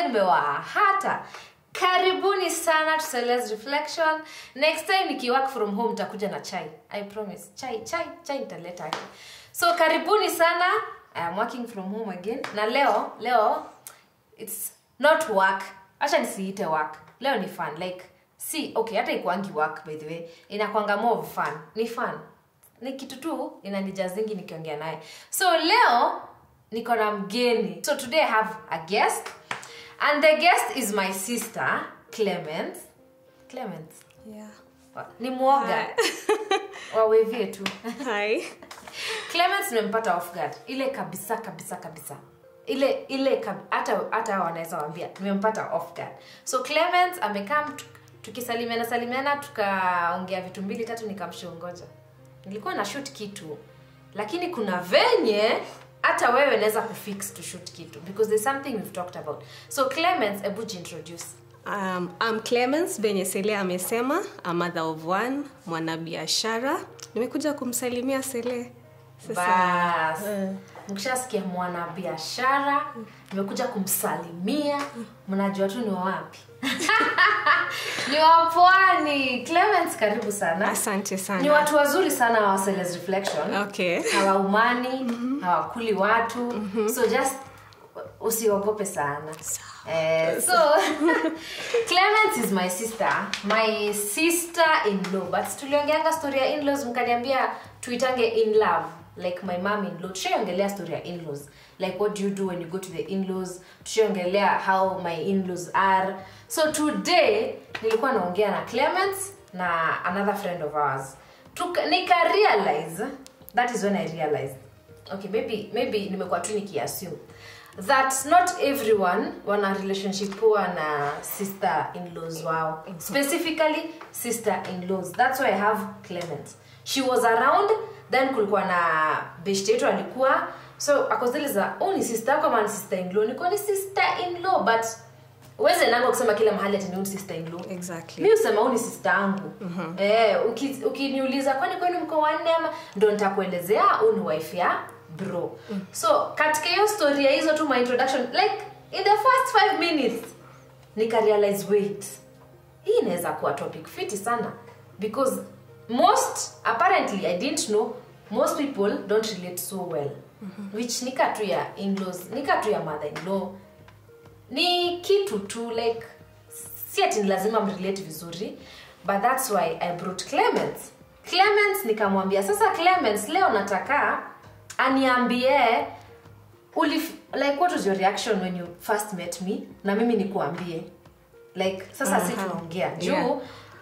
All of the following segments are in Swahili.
nimewahata karibuni sana to Celeste reflection next time nikiwork from home nitakuja na chai i promise chai chai chai nitaleta haki so karibuni sana i am working from home again na leo leo it's not work acha nisiite work leo ni fun like si okay hata ikuangi work by the way inakwanga more of fun ni fun ni kitu tu inanijazingi nikiongea naye so leo niko na mgeni so today i have a guest and the guest is my sister clement clement Yeah. wa- ni mwoga wawevie tu Hi. clement nimempata off guard ile kabisa kabisa kabisa ile ile kab- hata hata hao wanaweza wambia nimempata off guard so clement amekaa mtu- tukisalimiana salimiana tukaongea vitu mbili tatu nikamshongoja nilikuwa na shoot kitu lakini kuna venye hata wewe naweza kufix to shoot kitu because there's something we've talked about so clement ebu introduce Um, I'm Clemens venye Sele amesema, a mother of one, mwanabiashara. Nimekuja kumsalimia Sele. bas mkishasikia mwanabiashara nimekuja kumsalimia mnajua tu ni wawapi ni wapwani clemens karibu sana Asante ni sana. watu wazuri sana wa Celeste reflection Okay. hawaumani hawakuli watu so just usiogope sana eh, so clemens is my sister my sister in law but tuliongeanga story ya in-laws mkaniambia tuitange in love like my mom in law tushaiongelea story ya in-laws like what do you do when you go to the in-laws tushaiongelea how my in-laws are so today nilikuwa naongea na clemens na another friend of ours Tuka, nika realize that is when i realized okay maybe maybe nimekuwa tu nikiassume that not everyone wana relationship poa na sister in-laws wao specifically sister in-laws that's why i have clement she was around then kulikuwa na best yetu alikuwa so akoziliza oh ni sister yako ama ni sister in-law niko ni sister in-law but uweze nango kusema kila mahali ati ni huyu ni sister in-law Exactly. mi usema huu ni sista yangu eh, uki- ukiniuliza kwani kwenu mko wanne ama ndo nitakuelezea huu ni wife ya bro so katika hiyo story ya hizo tu my introduction like in the first five minutes nikarealize wait hii inaweza kuwa topic fiti sana because most apparently i didn't know most people don't relate so well which nika tu ya in-laws nika tu ya mother in law ni kitu tu like si ati ni lazima mrelate vizuri but thats why i brought clemens clemens nikamwambia sasa clemens leo nataka aniambie ulif, like what was your reaction when you first met me na mimi nikuambie like sasa si Aha. tunaongea juu Yeah.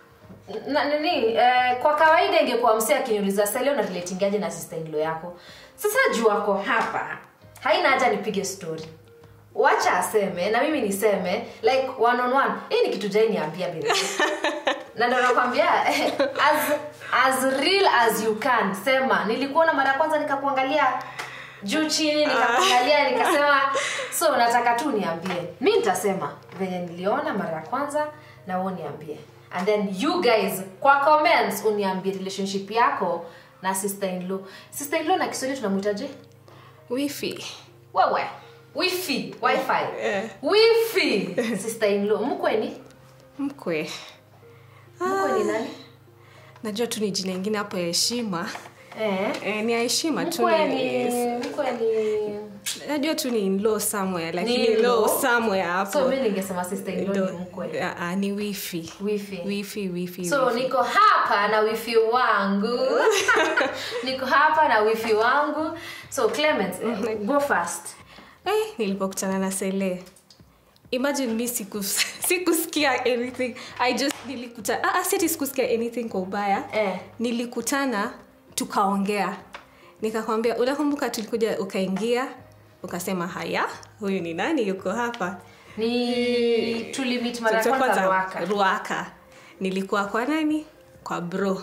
na nini eh, kwa kawaida ingekuwa msee akiniuliza salio na relatingaje na sister in law yako sasa juu ako hapa haina haja nipige story wacha aseme na mimi niseme like one on one hii ni kitu jai niambia baby na ndo nakwambia as, as real as you can sema nilikuona mara ya kwanza nikakuangalia juu chini nikakuangalia nikasema so nataka tu niambie mi nitasema venye niliona mara ya kwanza na wewe niambie and then you guys kwa comments uniambie relationship yako na sister in law sister in law na kiswahili tunamwitaje Wifi. wewe wifi wifi Eh. wifi sister in law mkweni Mkwe. mkweni nani Najua tu ni jina ingine hapo ya heshima. eh Eh, ni ya heshima tu. mkweni ni- mkweni Najua tu ni in law somewhere lakini in-law? law somewhere hapo. so mi ningesema sister in law Ndo- ni mkwe Ah, ah, ni wifi. wifi Wifi, wifi. so wifi. niko hapa na wifi wangu niko hapa na wifi wangu so clement eh, go fast Eh, nilipokutana na Sele. Imagine mi siku sikusikia anything. I just nilikuta ah, ah, si ati sikusikia anything kwa ubaya. eh. Nilikutana tukaongea. Nikakwambia unakumbuka tulikuja ukaingia ukasema haya huyu ni nani yuko hapa ni tulimit mara ya Tulikuwa kwanza kwanza ruaka ruaka nilikuwa kwa nani kwa bro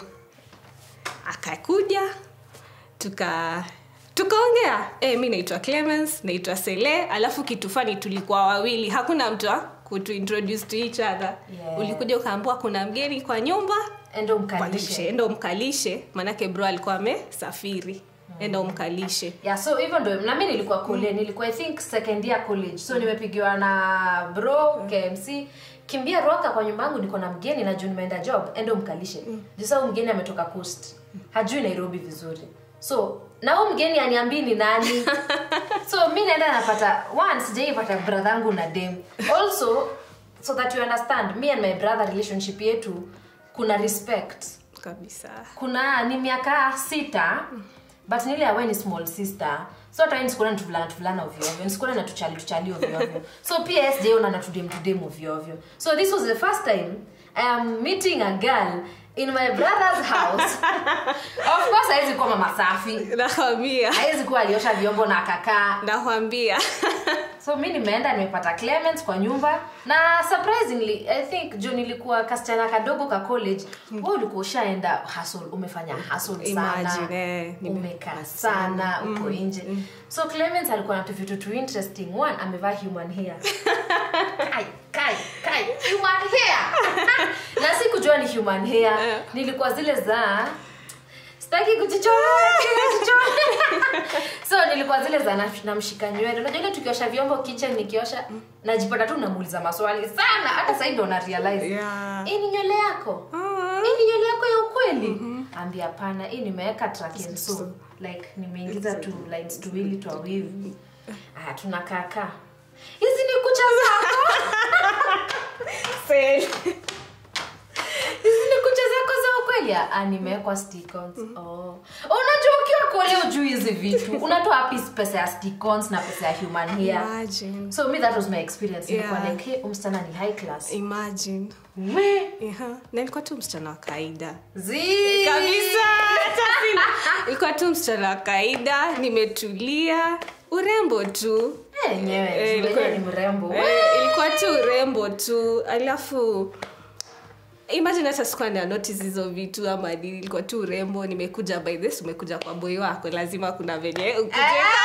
akakuja tuka tukaongea e, mi naitwa clemens naitwa sele alafu kitu fani tulikuwa wawili hakuna mtu wa kutuintroduce to each other Yeah. ulikuja ukaambua kuna mgeni kwa nyumba endo Mkalishe, mkalishe ndo mkalishe manake bro alikuwa amesafiri enda umkalishe yeah so hivyo ndo na mi nilikuwa kule nilikuwa i think second year college so nimepigiwa na bro kmc kimbia roka kwa nyumba yangu niko na mgeni na juu nimeenda job endo mkalishe juu saa huyu mgeni ametoka coast hajui nairobi vizuri so na huu mgeni aniambii ni nani so mi naenda napata one sijaipata brother yangu na dem also so that you understand me and my brother relationship yetu kuna respect kabisa kuna ni miaka sita but nile awe ni small sister so hata wewe nisikuna tuvulana tuvulana ovyoovyo nisikuna na tuchali tuchali ovyoovyo so pia sjaona na tudem tudem ovyoovyo so this was the first time i am meeting a girl in my brother's house of course hawezi kuwa mama safi nakwambia hawezi kuwa aliosha vyombo na akakaa nakwambia so mi nimeenda nimepata clement kwa nyumba na surprisingly i think juu nilikuwa kasichana kadogo ka college mm. ulikuwa ushaenda hustle umefanya hustle sana Imagine, eh, nime- umekaa sana uko nje so clement alikuwa na tuvitu tu interesting one amevaa human hair kai kai kai human hair na sikujua ni human hair Eh. nilikuwa zile za sitaki kujichora kujichora. so nilikuwa zile za na- namshika nywele unajua ile tukiosha vyombo kitchen nikiosha najipata tu namuuliza maswali sana hata sahii ndo na realize Yeah. hii ni nywele yako Ah. hii ni nywele yako ya ukweli ambia hapana hii nimeweka track and sew. like nimeingiza tu lines tuwili twa weave ah tunakaakaa hizi ni kucha zako Fail. hizi ni kucha zako za ukweli ah nimewekwa stickons oh unajua ukiwa kule ujui hizi vitu unatoa wapi pesa ya stickons na pesa ya human hair Imagine. so me that was my experience nilikuwa Yeah. like hey, umsichana ni high class Imagine. we Aha. na ilikuwa tu msichana wa kawaida zi kabisa hata sina- ilikuwa tu msichana wa kawaida nimetulia urembo tu Eh, enyewe Eh, juu ilikuwa- wenyewe ni mrembo Eh, ilikuwa tu urembo tu alafu imagine hata sikuwa na notice hizo vitu ama nini ilikuwa tu urembo nimekuja by this umekuja kwa boy wako lazima kuna venye ukuje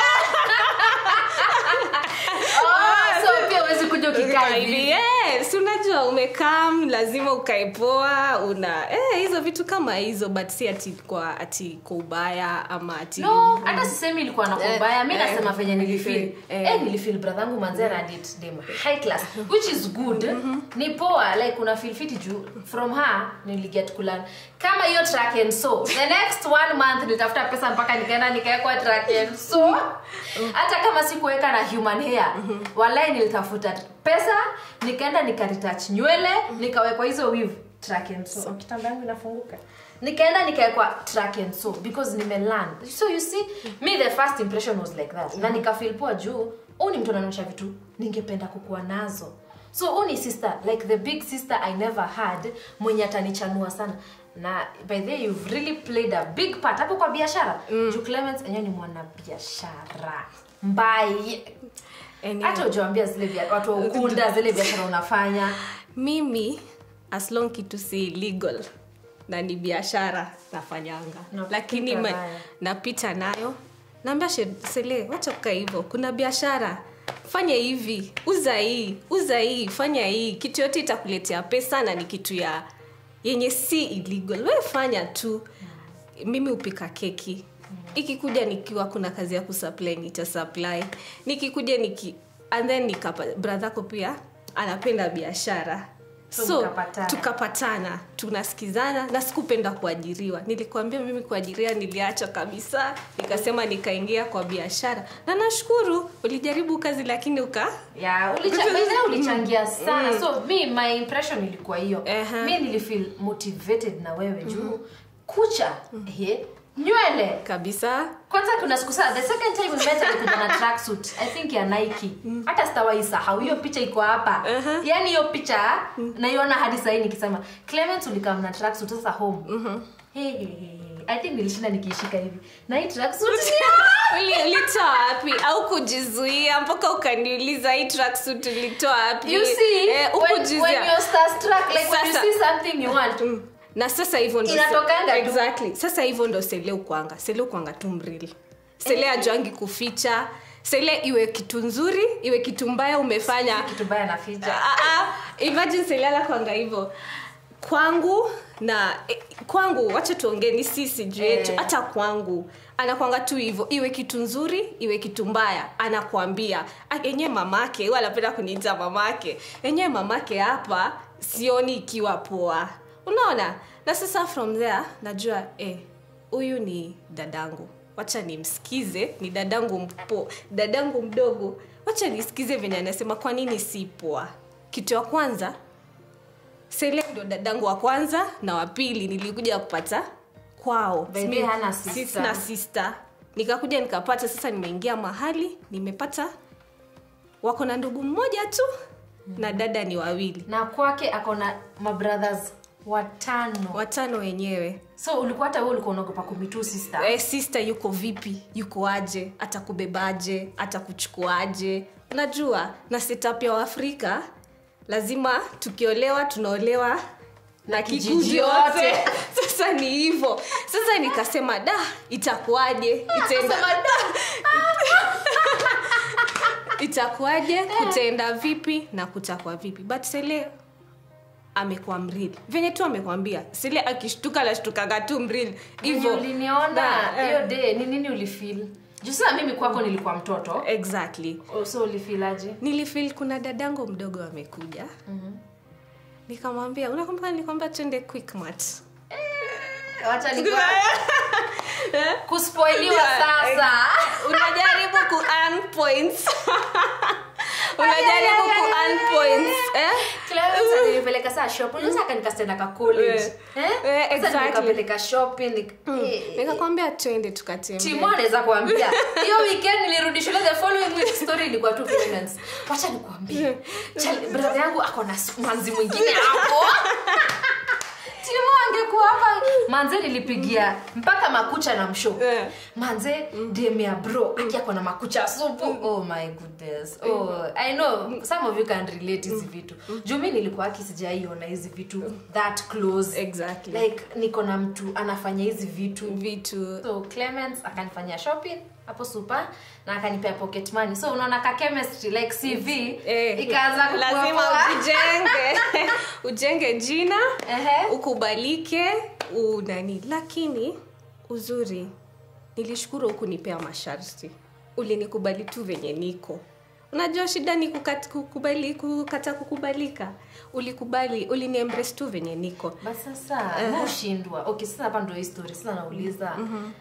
oh, so pia uwezi kuja ukikaa hivi hivi yes unajua umekam lazima ukaipoa una eh, hizo vitu kama hizo but si ati kwa ati kwa ubaya ama ati no hata sisemi ilikuwa na kubaya mi Eh, nasema eh, venye nilifil eh, eh, nilifil brathangu manzera did dem high class which is good ni poa like una feel fiti juu from her niliget kulan kama hiyo track and so the next one month nilitafuta pesa mpaka nikaenda nikaekwa track and so hata kama sikuweka na human hair walai nilitafuta pesa nikaenda nikaretouch nywele nikawekwa hizo weave track and so oh, kitanda yangu inafunguka nikaenda nikawekwa track and so because nimelearn so you see me the first impression was like that na nikafeel poa juu huu ni mtu anaonyesha vitu ningependa kukuwa nazo so huu ni sister like the big sister i never had mwenye atanichanua sana na by the way, you've really played a big part hapo kwa biashara mm. juu clemens enyewe ni mwana biashara mbai Anyway, hata ujawambia zile bia- watu wa ukunda zile biashara unafanya mimi as long kitu si legal na ni biashara nafanyanga Napita lakini ma, nayo. napita nayo naambia she- sele wacha kukaa hivyo kuna biashara fanya hivi uza hii uza hii fanya hii kitu yote itakuletea pesa na ni kitu ya yenye si illegal we fanya tu mimi hupika keki ikikuja nikiwa kuna kazi ya kusupply nitasupply nikikuja niki and then nikapa brathako pia anapenda biashara So so mkapatana. tukapatana tunasikizana na sikupenda kuajiriwa nilikuambia mimi kuajiriwa niliacha kabisa nikasema nikaingia kwa biashara na nashukuru ulijaribu kazi lakini uka yeah, ulicha, by the way, ulichangia sana so mi my impression ilikuwa hiyo Ehe. mi nilifeel motivated na wewe juu kucha he nywele kabisa kwanza kuna siku saa the second time we met alikuja na tracksuit i think ya nike hata sitawahi sahau hiyo picha iko hapa Uh-huh. yaani hiyo picha naiona hadi sahii nikisema clement ulikam na tracksuit sasa home hey, hey, hey. i think nilishinda nikiishika hivi na hii tracksuit ni Uli- ulitoa wapi au kujizuia mpaka ukaniuliza hii tracksuit ulitoa wapi you see Eh, when, hukujizuia. when you're starstruck like when you Sasa- see something you want Mm. na sasa hivyo ndo Inatokanga tu. exactly sasa hivyo ndo sele ukwanga sele ukwanga tu mrili sele ajuangi kuficha sele iwe kitu nzuri iwe kitu mbaya umefanya kitu baya na ficha Ah, ah, imagine sele ala kwanga hivyo kwangu na eh, kwangu wacha tuongee ni sisi juu yetu Eh. hata kwangu anakwanga tu hivyo iwe kitu nzuri iwe kitu mbaya anakwambia Ah, enyewe mamake huwa anapenda kuniita mamake enyewe mamake hapa sioni ikiwa poa unaona na sasa from there najua eh, huyu ni dadangu wacha nimsikize ni dadangu mpo dadangu mdogo wacha nisikize venye anasema kwa nini si poa kitu ya kwanza sele ndo dadangu wa kwanza na wa pili nilikuja kupata kwao By the way, hana sister. sina sister nikakuja nikapata sasa nimeingia mahali nimepata wako na ndugu mmoja tu na dada ni wawili na kwake ako na mabrothers watano watano wenyewe so ulikuwa hata wewe ulikuwa unaogopa kumitu sister eh, sister yuko vipi yuko aje atakubebaje atakuchukuaje unajua na setup ya waafrika lazima tukiolewa tunaolewa na kijiji kikundi yote. yote sasa ni hivyo sasa nikasema da itakuwaje itaenda itakuwaje kutaenda vipi na kutakuwa vipi but sele amekuwa mrili venye tu amekwambia sile akishtuka nashtukaga tu mrili Venye hivyo uliniona Na, eh, hiyo day ni nini ulifeel juu sasa mimi kwako nilikuwa mtoto exactly Oh, so ulifilaje nilifil kuna dadangu mdogo amekuja nikamwambia unakumbuka nilikwambia twende quickmart wacha nikuwa kuspoiliwa sasa unajaribu ku earn points unajaribu ku earn points eh? Clarence alinipeleka saa shop unaweza akanikastenda ka college Eh. eh Eh, Sasa exactly. nikapeleka shopping nik- eh, nikakwambia twende tukatembea Timo anaweza kuambia hiyo weekend nilirudi shule the following week story ilikuwa tu Clemens wacha nikuambie Chali- brother yangu ako na s- manzi mwingine hapo Timo angekuwa hapa manze nilipigia mpaka makucha na msho Eh. manze DM ya bro aki ako na makucha supu oh my goodness oh i know some of you can relate hizi vitu juu mi nilikuwa aki sijaiona hizi vitu that close exactly like niko na mtu anafanya hizi vitu vitu so clemens akanifanyia shopping hapo super na akanipea pocket money so unaona ka chemistry like cv Eh, ikaanza kukua lazima poa. ujijenge ujenge jina Ehe. ukubalike unani lakini uzuri nilishukuru hukunipea masharti ulinikubali tu venye niko unajua shida ni kukat, kukubali, kukata kukubalika ulikubali uliniembrace tu venye niko but sasa ushindwa okay sasa hapa ndo hii story sasa nauliza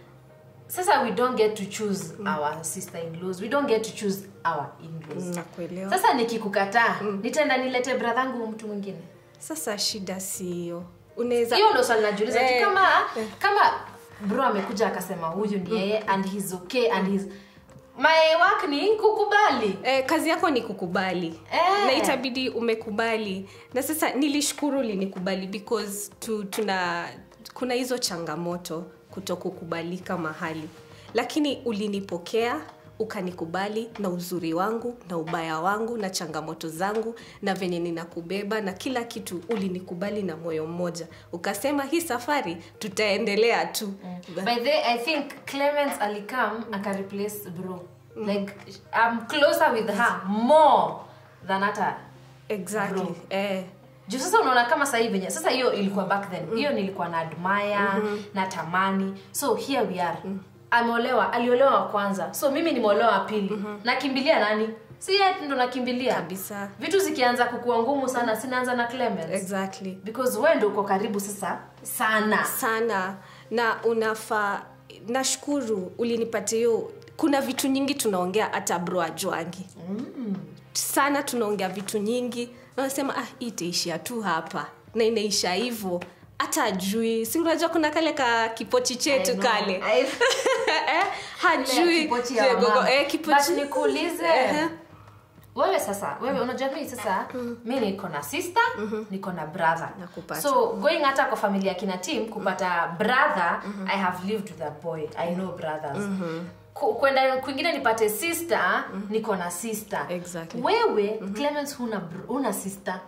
sasa we don't get to choose our sister in laws we don't get to choose our in laws nakuelewa sasa nikikukataa nitaenda nilete bradhangu mtu mwingine sasa shida siyo unaweza hiyo ndo swali najiuliza Eh. tu kama kama bro amekuja akasema huyu ni yeye and he's okay and he's my work ni kukubali Eh, kazi yako ni kukubali Eh. na itabidi umekubali na sasa nilishukuru linikubali because tu, tuna kuna hizo changamoto kutokukubalika mahali lakini ulinipokea ukanikubali na uzuri wangu na ubaya wangu na changamoto zangu na venye ninakubeba na kila kitu ulinikubali na moyo mmoja ukasema hii safari tutaendelea tu by the way, i think clemens alikam akareplace bro like i'm closer with her more than hata exactly Bro. eh. juu sasa unaona kama sahii venye sasa hiyo ilikuwa back then hiyo nilikuwa na admire na tamani so here we are ameolewa aliolewa wa kwanza so mimi nimeolewa wa pili nakimbilia nani si yeye ndo nakimbilia kabisa vitu zikianza kukua ngumu sana sinaanza na clemens exactly because wewe ndo uko karibu sasa sana sana na unafaa nashukuru ulinipatia hiyo kuna vitu nyingi tunaongea hata bro ajwangi mm. sana tunaongea vitu nyingi nasema ah, hii itaishia tu hapa na inaisha hivyo hata ajui si unajua kuna kale ka kipochi chetu I know. kale I- eh, hajui Kipochi ya Je, gogo, wamama. eh, kipochi- But nikuulize Ehe. wewe sasa wewe unajua mimi sasa mi niko na sister niko na brother Nakupata. so going hata kwa familia kina team kupata brother i have lived with a boy i know brothers Ku- kwenda kwingine nipate sister niko na sister Exactly. wewe clemens huna, br- huna sister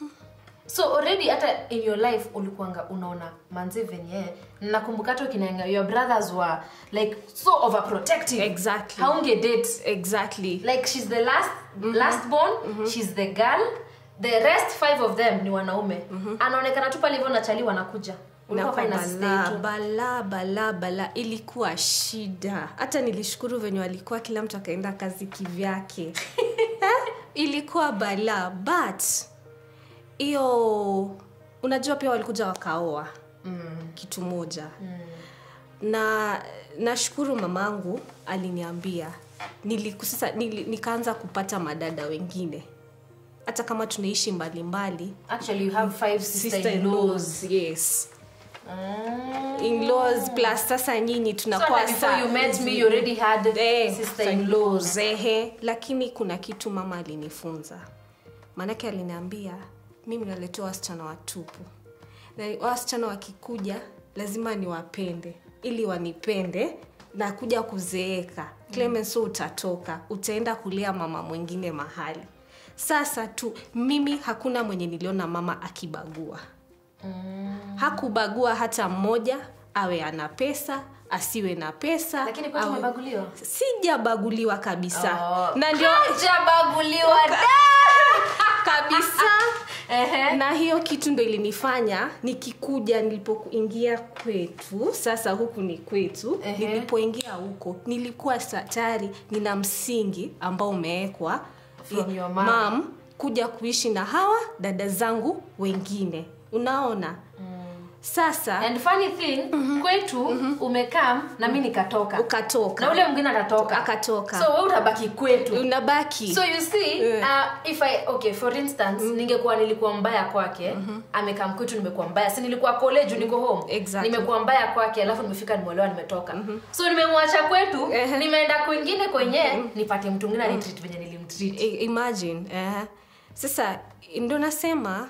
so already hata in your life ulikuanga unaona manzi venye nakumbuka hata ukinaanga your brothers were like so overprotective Exactly. haunge date exactly like she's the last last born she's the girl the rest five of them ni wanaume anaonekana tu pale hivyo nachali wanakuja Ulikuwa kwa fine na balaa sister balaa balaa balaa ilikuwa shida hata nilishukuru venye walikuwa kila mtu akaenda kazi kivyake Eh, ilikuwa balaa but hiyo unajua pia walikuja wakaoa mm. kitu moja Mm. na nashukuru mamangu aliniambia niliku, sasa nili, nikaanza kupata madada wengine hata kama tunaishi mbalimbali actually you have five sister-in-laws sister-in-laws, yes Mm. in-laws plus sasa nyinyi So tunakuwa hata before you met me you already had Eh, sister-in-laws ehe lakini kuna kitu mama alinifunza maanake aliniambia mimi naletewa wasichana watupu na wasichana wakikuja lazima niwapende ili wanipende na kuja kuzeeka clemens mm. utatoka utaenda kulea mama mwingine mahali sasa tu mimi hakuna mwenye niliona mama akibagua Mm. hakubagua hata mmoja awe ana pesa asiwe na pesa lakini kwetu awe- umebaguliwa sijabaguliwa kabisa Oh. na ndio Hajabaguliwa da! kabisa Ehe. na hiyo kitu ndo ilinifanya nikikuja nilipoingia kwetu sasa huku ni kwetu Ehe. nilipoingia huko nilikuwa sa- tayari nina msingi ambao umewekwa From your mom. mam kuja kuishi na hawa dada zangu wengine unaona sasa and funny thing kwetu umekam na mi nikatoka ukatoka na ule mwingine atatoka Akatoka. so we utabaki kwetu unabaki so you see Yeah. uh, if I, okay for instance ningekuwa nilikuwa mbaya kwake amekam kwetu nimekuwa mbaya si nilikuwa college niko home Exactly. nimekuwa mbaya kwake alafu nimefika nimeolewa nimetoka so nimemwacha kwetu Ehe. nimeenda kwingine kwenye nipate mtu mwingine anitreat venye nilimtreat I- imagine eh. sasa ndo nasema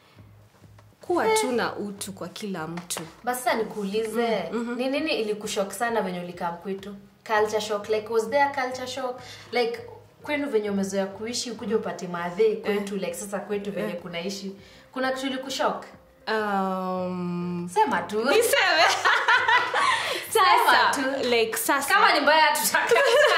kuwa tu na utu kwa kila mtu basi sasa nikuulize ni nini ilikushok sana venye ulikam kwetu culture shock like was there culture shock like kwenu venye umezoea kuishi ukuja upate maadhei kwetu like sasa kwetu venye kunaishi kuna kitu ilikushok um, sema tu niseme sasa tu. like sasa kama ni mbaya tutaka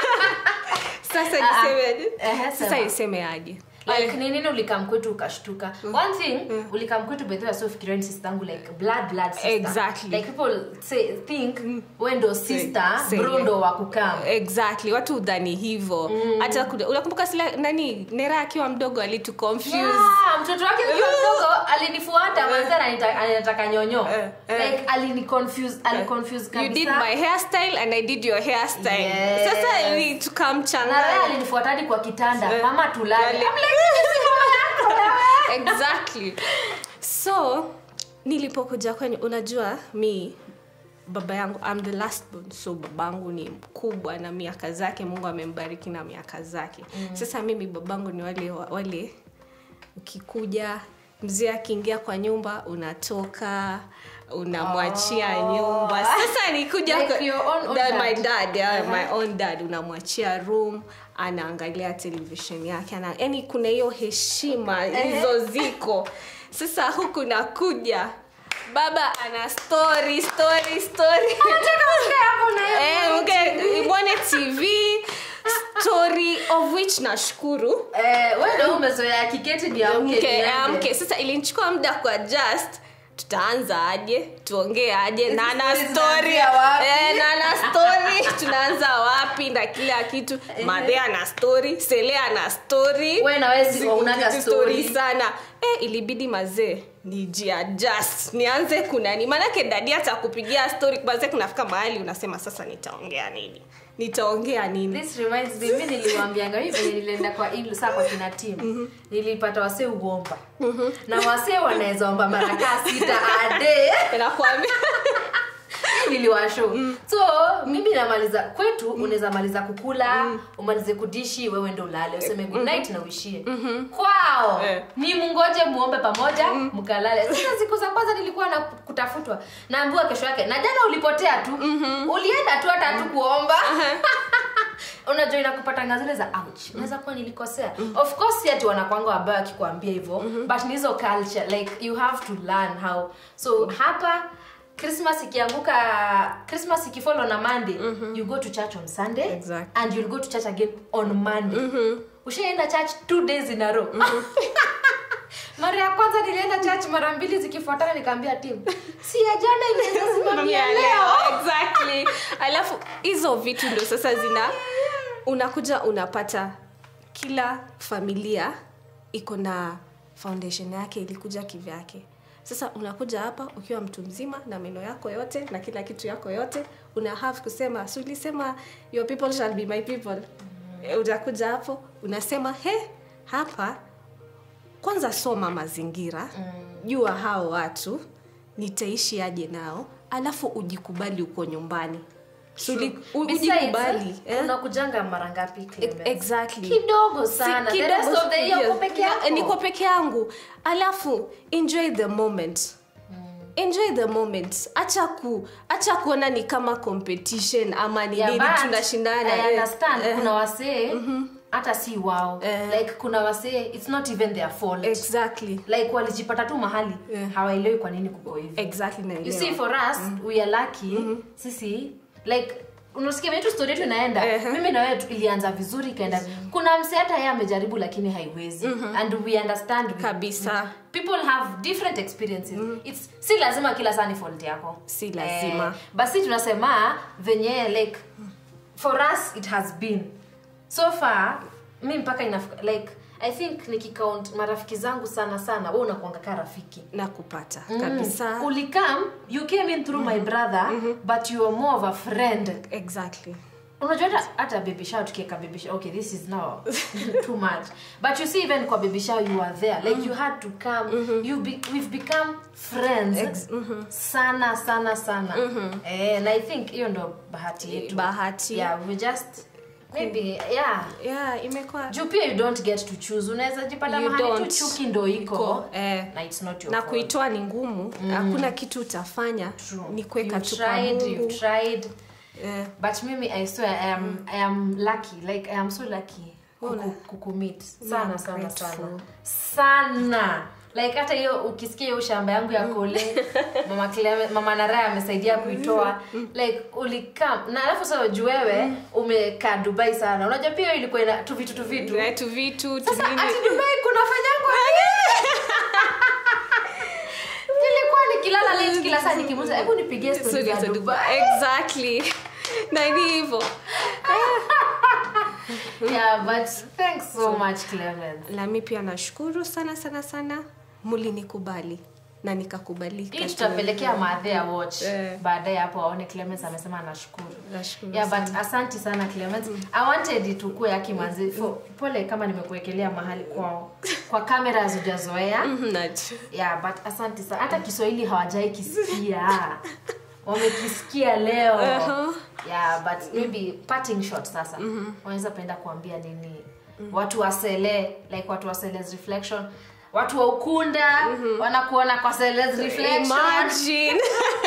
sasa Ah, ah. nisemeaje Ehe, sasa sema. nisemeaje like ni nini ulikam kwetu ukashtuka one thing ulikam kwetu bethe so fikiria ni sister yangu like blood blood sister Exactly. like people say think we ndo sister Say- bro ndo wa kukam exactly watu udhani hivo hata kuna- unakumbuka sila nani nera akiwa mdogo alitu confuse Yeah, mtoto wake ukiwa mdogo alinifuata manza anataka nyonyo Eh, eh. like alini confuse ali confuse you did kabisa my hairstyle and i did your hairstyle Yes. sasa ili na Raya tukamchanganya alinifuata hadi kwa kitanda Eh. mama tulale Lale. I'm like, "This is mama yako wewe." exactly so nilipokuja kwenye unajua mi baba yangu I'm the last born so babangu ni mkubwa na miaka zake mungu amembariki na miaka zake mm. sasa mimi babangu ni wale wale ukikuja mzee akiingia kwa nyumba unatoka unamwachia Oh. nyumba sasa nikuja Like kwa- your own- own that dad. my dad yeah, Uh-huh. my own dad unamwachia room anaangalia television yake ana yani kuna hiyo heshima hizo ziko sasa huku nakuja baba ana story story story hapo na hiyo Eh, mke- mwone tv story of which nashukuru Eh, wewe ndio umezoea kiketi ni amke mke niende. amke sasa ilinichukua muda kwa just tutaanza aje tuongee aje na na stories story zinaanzia wapi? eh, na na story tunaanza wapi na kila kitu madhe ana story sele ana story Wewe na wewe si- unaga Story story. sana eh, ilibidi mazee nijiadjust nianze kunani maanake dadi atakupigia story mazee kunafika mahali unasema sasa nitaongea nini nitaongea nini This reminds me, mi niliwaambianga hivi venye nilienda kwa in- saa kwa kina team nilipata wasee uomba na wasee wanaweza omba mara kaa sita ade nakwambia niliwasho so mimi namaliza kwetu unaweza maliza kukula umalize kudishi wewe ndo ulale useme good night na uishie kwao Eh. ni mungoje muombe pamoja mkalale sasa siku za kwanza nilikuwa na kutafutwa naambiwa kesho yake na jana ulipotea tu ulienda tu hata tu kuomba unajua inakupatanga zile za ouch unaweza kuwa nilikosea of course si ati wanakwanga wabaya wakikwambia hivyo but ni hizo culture like you have to learn how so hapa christmas ikianguka christmas ikifollow na monday you go to church on sunday Exactly. and you'll go to church again on monday ushaenda church two days in a row mara ya kwanza nilienda church mara mbili zikifuatana nikaambia tim si ya jana inaweza simamia leo exactly alafu hizo vitu ndo sasa zina unakuja unapata kila familia iko na foundation yake ilikuja kivyake sasa unakuja hapa ukiwa mtu mzima na meno yako yote na kila kitu yako yote una have kusema si ulisema your people shall be my people mm. utakuja hapo unasema he hapa kwanza soma mazingira mm. jua hao watu nitaishi aje nao alafu ujikubali uko nyumbani So, uli- u- ujikubali eh? unakujanga mara ngapi Clemens? exactly kidogo sana Si the rest of the year yes. uko peke yako niko peke yangu alafu enjoy the moment enjoy the moment acha ku acha kuona ni kama competition ama ni Yeah, nini but tunashindana I eh, understand eh, kuna wasee hata si wao Eh. like kuna wasee it's not even their fault exactly like walijipata tu mahali Eh. hawaelewi kwa nini kuko hivi exactly you naelewa. see for us we are lucky sisi like unasikia venye tu story yetu inaenda mimi na wewe tu- ilianza vizuri ikaenda kuna mse hata yeye amejaribu lakini haiwezi and we understand we- Kabisa. people have different experiences It's, si lazima kila saa ni fault yako Si lazima. eh, basi tunasema venye like for us it has been so far mi mpaka inafika like i think nikicount marafiki zangu sana sana we unakuanga ka rafiki na kupata kabisa ulikam you came in through my brother but you are more of a friend exactly unajua hata hata baby shower tukieka baby shower okay this is now too much but you see even kwa baby shower you are there like you had to come you be, we've become friends sana sana sana eh, and i think hiyo ndo bahati yetu bahati yeah we just maybe yeah yeah imekuwa juu pia you don't get to choose unaweza jipata You mahali tu don't. chuki ndo iko Iko, eh. na it's not your na fault. kuitoa ni ngumu hakuna kitu utafanya True. ni kuweka You've tu kwa tried, Mungu. you've tried Eh, but mimi i swear i am, I am lucky like i am so lucky Una- kuku- kukumit sana I'm sana grateful. sana sana like hata hiyo ukisikia hiyo shamba yangu ya kole mama Clem, mama naraya amesaidia kuitoa like ulikam na alafu sasa juu wewe umekaa dubai sana unajua pia hiyo ilikuwa ina tu vitu tu vitu eh, tu vitu tu sasa nini. ati dubai kunafanyangwa nilikuwa nikilala late kila saa nikimuza hebu nipigie story Sorry, za za dubai Dubai. exactly na ni hivyo yeah but thanks so much clemens nami pia nashukuru sana sana sana mulinikubali na nikakubalika hii tutapelekea maadhea watch Eh. baadaye hapo aone clemens amesema anashukuru Nashukuru yeah but asanti sana clemens i wanted tukue akimanzi pole kama nimekuwekelea mahali kwao kwa kamera hazijazoea Mhm, naj- yeah but asanti sana hata kiswahili hawajai kisikia wamekisikia leo Uh-huh. yeah but maybe parting shot sasa wanaweza penda kuambia nini watu wa sele like watu wa Sele's reflection watu wa ukunda wanakuona kwa Sele's reflection imagine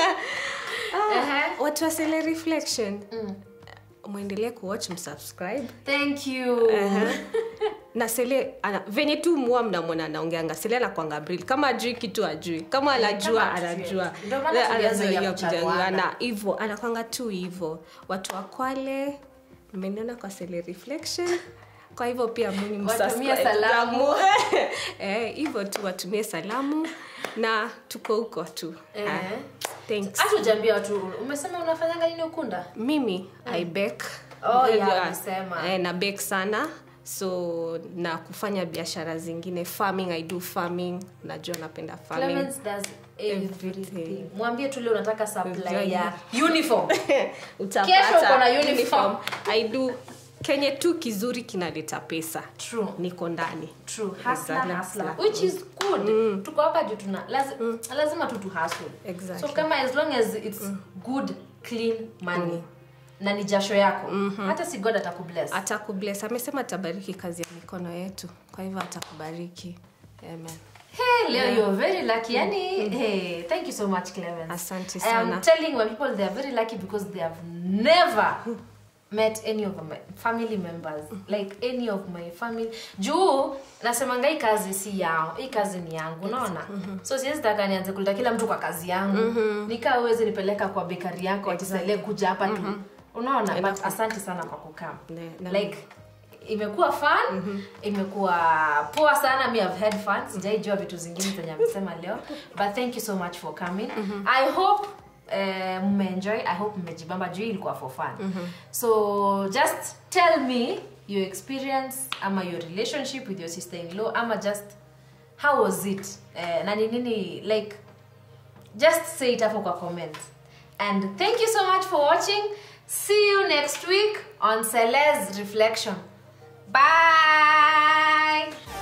Ehe. watu wa Sele reflection mwendelee kuwatch msubscribe thank you na sele ana, venye tu mua mnamwona anaongeanga sele anakwanga bril kama ajui kitu ajui kama anajua kama ajui. anajua Ndio maana Eh, tulianza anazoea ya kuchaguana. kuchaguana. hivo anakwanga tu hivo watu wa kwale mmeniona kwa sele reflection kwa hivyo pia mimi Watumie msubscribe. salamu. eh, hivyo tu watumie salamu na tuko huko tu Eh. Ah, thanks hata ujaambia watu umesema unafanyanga nini ukunda mimi i bake Oh, Eh, yeah, eh, umesema. eh, na bake sana so na kufanya biashara zingine farming i do farming najua napenda farming Clemens does everything Everything. mwambie tu leo unataka supply Yeah. ya uniform Utapata Kesho uko na uniform. i do kenye tu kizuri kinaleta pesa true niko ndani true hustler Exactly. hustler which is good tuko hapa juu tuna lazi, lazima tu tu hustle Exactly. so kama as long as it's good clean money na ni jasho yako hata si god atakubless atakubless amesema atabariki kazi ya mikono yetu kwa hivyo atakubariki amen Hey, Leo, you're very lucky. Yani, hey, thank you so much, Clemens. Asante I am sana. telling my people they are very lucky because they have never met any of my family members like any of my family juu nasemanga hii kazi si yao hii kazi ni yangu unaona so siwezi taka nianze kuleta kila mtu kwa kazi yangu nikaa uwezi nipeleka kwa bekari yako atisale kuja hapa tu unaona but asante sana kwa kukam Ne- na- like imekuwa fun imekuwa poa sana mi have had fun sijaijua vitu zingine zenye amesema leo but thank you so much for coming i hope uh, mmeenjoy i hope mmejibamba juu hii ilikuwa for fun so just tell me your experience ama your relationship with your sister in law ama just how was it uh, na ni nini like just say it hapo kwa comment and thank you so much for watching see you next week on Celeste reflection bye